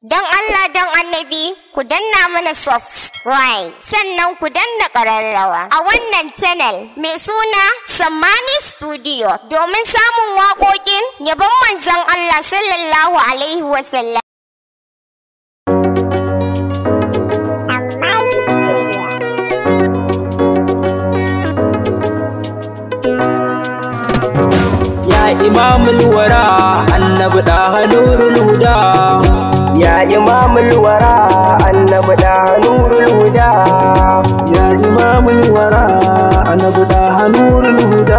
Don Allah don annabi ku danna mana subscribe sannan ku danna ƙararrawa a wannan channel mai suna Sammani Studio domin samun waƙoƙin yabon manzon Allah sallallahu Alaihi wasallam. Ya imamul wara annabi da nurul huda Ya imamul wara annabi da nurul huda Ya imamul wara annabi da nurul huda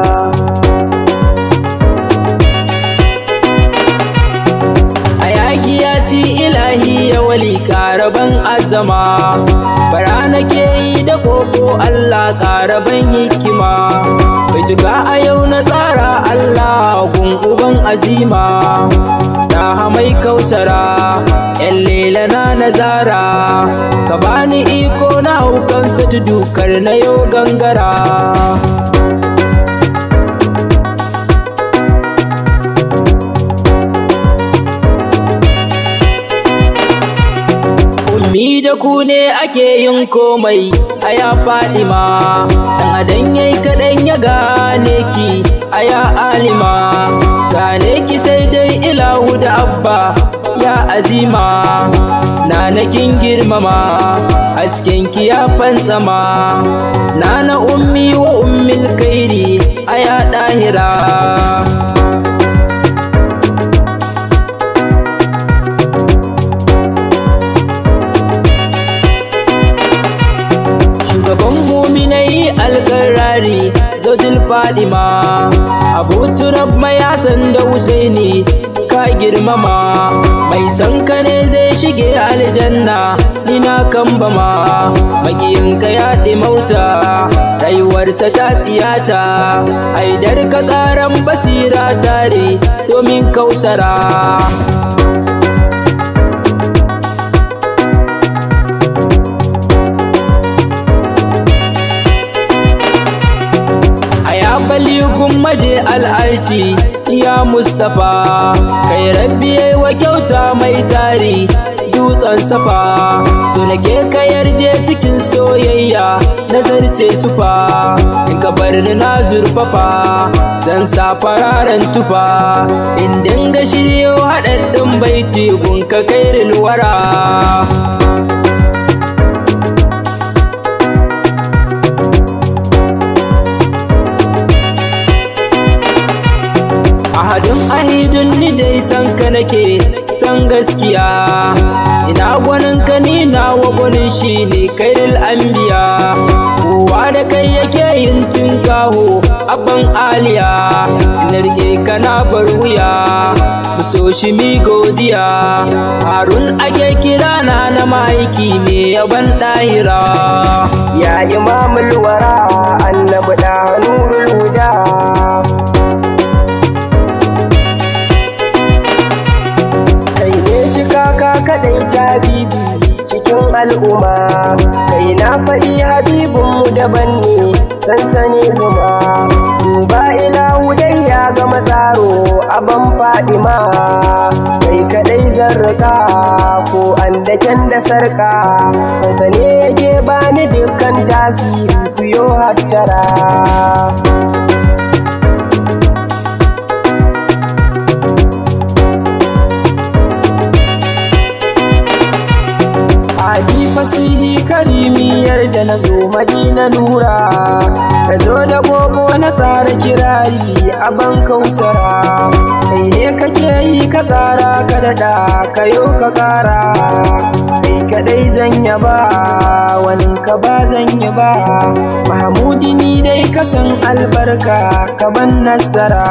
a yaki ya si ilahi ya wali karaban azama bara nake yi da koko Allah karaban hikima bai cika a yau na tsara Allah gun uban azima ta mai kausara yan lela na nazara ka bani iko na hukansa tudukar na yau gangara Ummi da ku ne ake yin komai a ya faɗi ma, ɗan adan yayi kaɗan ya gane ki a ya alima, gane ki sai dai ilahu da abba ya azima, na na kin girmama, hasken ki ya fantsama, na na ummi wa ummil kairi a ya ɗahira. shugaban muminai alkarari zaujil fadima abu turab mai hasan da husaini ka girmama mai san ka ne zai shige aljanna ni na kambama makiyinka ya mauta rayuwarsa ta tsiyata haidar ka karan basira tare domin kausara baligun maje al'arshi ya mustapha kai rabbi yayi wa kyauta mai tari dutsen safa so nake ka yarje cikin soyayya nazarce sufa in ka bar ni na zurfafa zan sa fararen tufa in dinga shiryo haɗaɗɗin baiti gun ka kairil wara ahadin ahidun ni dai san ka nake san gaskiya ina gwanin ka ni nawa gwanin shi ne kairil anbiya kowa da kai yake yin tinkaho abban aliya ina rike ka na bar wuya mu so shi mi godiya harun ake kira na na ma'aiki ne yaban ɗahira Ya imamul wara annabi da nurul huda Kai ne cika ka kadai ta bibi cikin al'umma Kai na faɗi habibinmu daban ne sansani zuma Duba ilahu dai ya gama tsaro aban fadima Kai kadai zarraka ko an daken da sarka Sansane yake bani dukkan tasiri kuyo hattara Hadi fasihi karimiyar da na zo madina nura Ka zo da gogo na tsara kirari a ban kausara Kai ne kake yi ka ƙara ka daɗa ka yau ka ƙara Kai kaɗai zan yaba wani ka ba zan yi ba Mahamudi ni dai ka san albarka ka ban nasara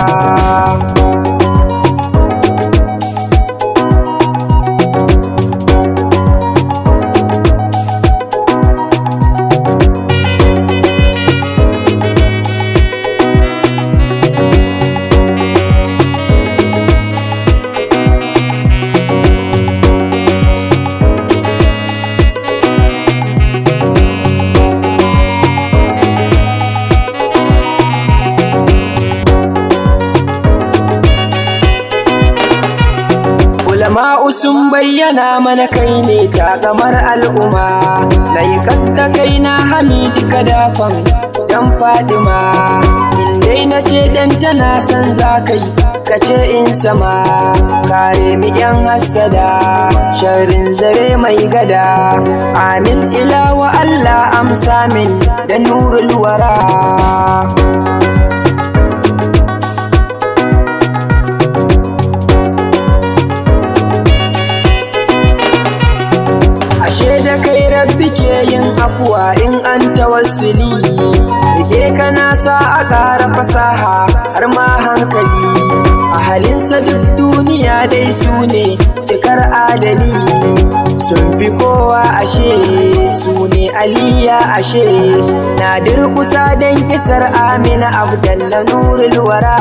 ulama'u sun bayyana bayyana mana kai ne takamar al'umma na yi kasta kai na hamidi kadafan dan fadima in dai na ce dan tana son za kai ka ce in sama kare mi yan hassada sharrin zare mai gada amin ila wa Allah amsa min da nurul wara ashe da kai rabbi ke yin afuwa in an tawassuli rike kana sa a ƙara fasaha har ma hankali a halinsa duk duniya dai su ne cikar adali sun fi kowa ashe su ne aliya ashe na durkusa don kisar amina abdalla nurul wara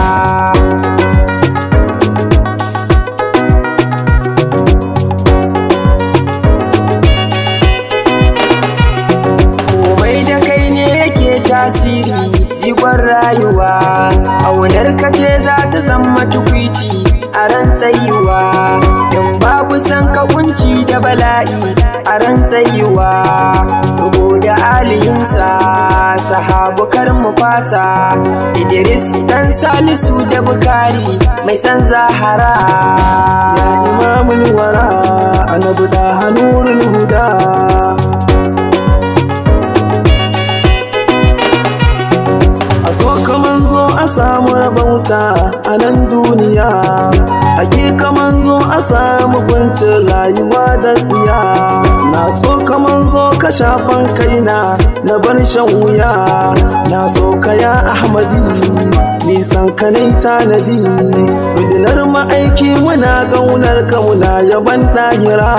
komai da kai ne yake tasiri jigon rayuwa aunar ka ce za ta zama tukwici a ran tsayuwa in babu san ka kunci da bala'i a ran tsayuwa rubo da aliyinsa sahabu kar mu fasa idris dan salisu da bukari mai san zahara ya imamul wara annabi da hanurul huda a so kaman zo a samu rabauta a nan duniya ake kaman zo a samu kwancin rayuwa da tsiya na so kaman zo ka shafan kaina na bar shan wuya na so ka ya ahmadi nisan ka nai tanadi rundunar ma'aiki muna gaunar ka muna yaban ɗahira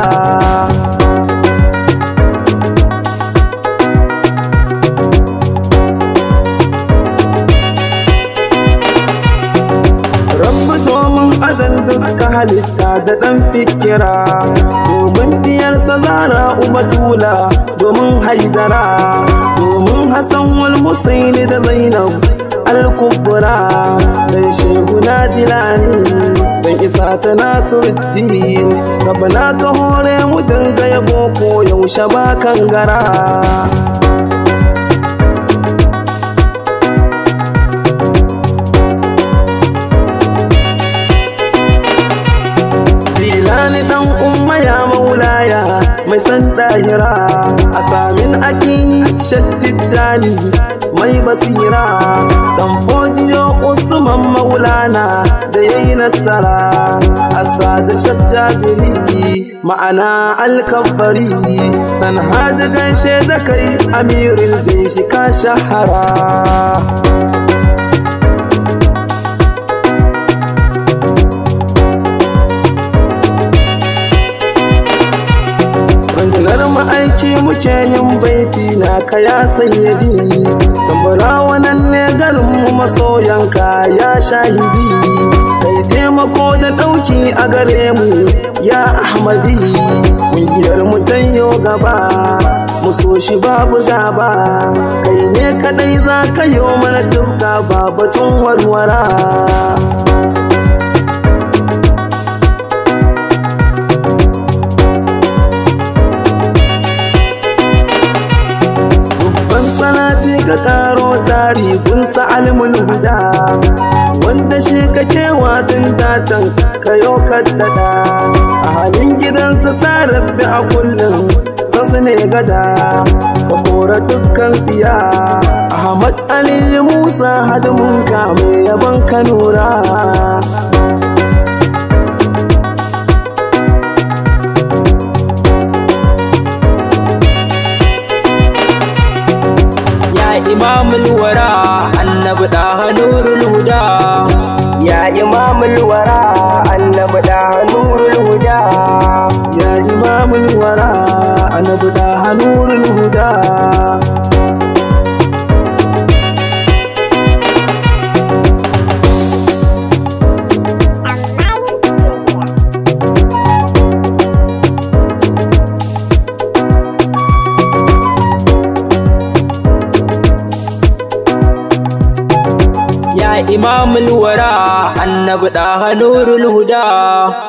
Rabbi domin adan duka halitta da ɗan fikira domin diyarsa zara ubatula domin haidara domin Hassan wal Husaini da Zainab al-kubra dan shehu na jilani dan isa ta nasiruddin rabana ka hore mu dinga yabo ko yaushe ba kangara Jilani dan umma ya maulaya mai san dahira a samin aki shattijani mai basira dan fodiyo usman maulana da yayi nasara asa da shajjajiri ma'ana alkabari san haji gaishe da kai amirin zai shi ka shahara rundunar ma'aiki muke yin baiti na kaya sayyadi tambara wannan ne garinmu masoyanka ya shahidi kai taimako da ɗauki a gare mu ya ahmadi ƙungiyar mu tanyo gaba mu so shi babu gaba kai ne kadai za ka yi mana duka ba batun warwara salati ka karo tari kun sa'almul huda wanda shi kake watan datan ka yo kaddada a halin gidansa sarrafe a kullum sasu ne gada ka kora dukkan tsiya ahmad ali musa hadimin ka mai yaban kanura imamul wara annabi da nurul huda ya imamul wara annabi da nurul huda ya imamul wara annabi da nurul huda ya imamul wara annabi da nurul huda